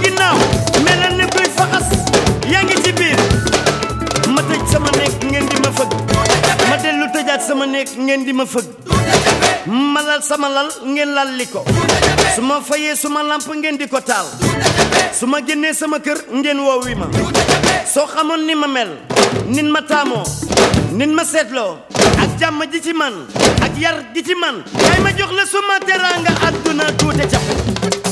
ginnaaw melal ni kuy faxas yaa ngi ci biir ma tëj sama néeg ngeen di ma fëgg ma dellu tëjaat sama néeg ngeen di ma fëgg ma lal sama lal ngeen lal li ko su ma fayee suma lamp ngeen di ko taal su ma génnee sama kër ngeen woowi ma soo xamoon ni ma mel nin ma taamoo nin ma seetloo ak jàmm ji ci man ak yar gi ci man kay ma jox la suma teraanga àdduna tuute cap